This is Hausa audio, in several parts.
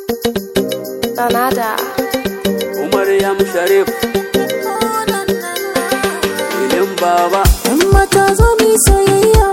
Sanada. Umar Yam Sharif Ilin Baba Yan mata zo mu yi soyayya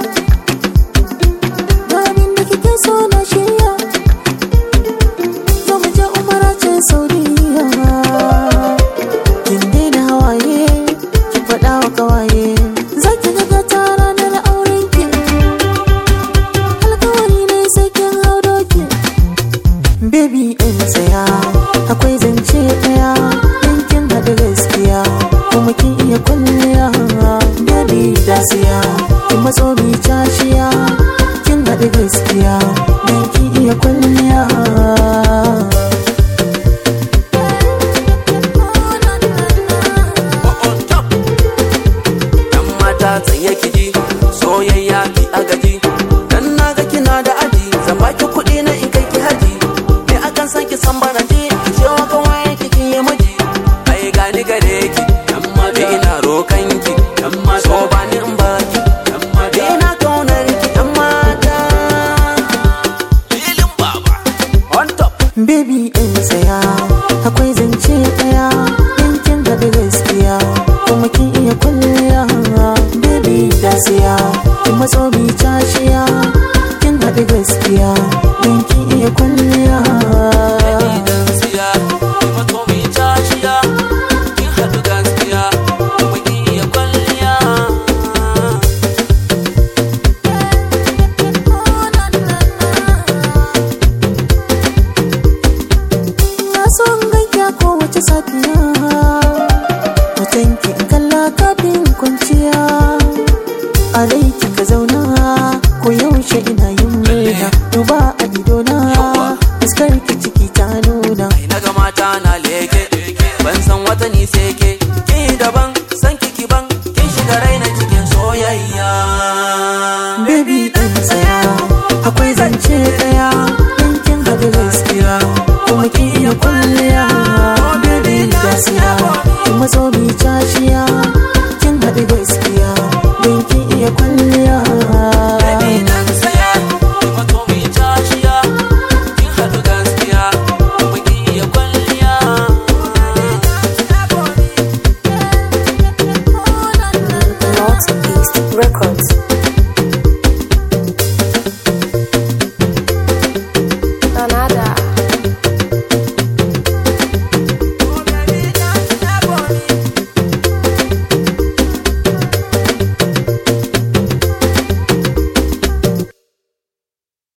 Ga abin da kike so na shirya Zo mu je umara ce Saudiya Kin daina hawaye Ki faɗa wa kawaye Za ki ga gata ranar auren ki Alkawari ne sai kin hau doki Baby in tsaya Akwai zance ɗaya In kin haɗu gaskiya Kuma kin iya kwalliya Baby da siya Kin matso mi cashiya Kin haɗu gaskiya Dan kin iya kwalliya on top Yan mata tsaye kiji soyayya ki agaji Dan na ga kina da aji zan baki kuɗi na in kai ki haji Me akan san ki san bana ji ki ce wa kawai ki kin yi maji Ai gani gare ki yan mata ina rokan ki yan mata so ba ni in baki yan mata ina kaunar ki yan mata Ilin Baba on top Baby in tsaya Akwai zance ɗaya In kin haɗu gaskiya Kuma kin iya kwalliya Baby da siya Kin matso mi cashiya Kin haɗu gaskiya Dan kin iya kwalliya idan siya ki mato mi cashiya kin haɗu gaskiya kuma kin iya kwalliya Na so in ganki a kowace safiya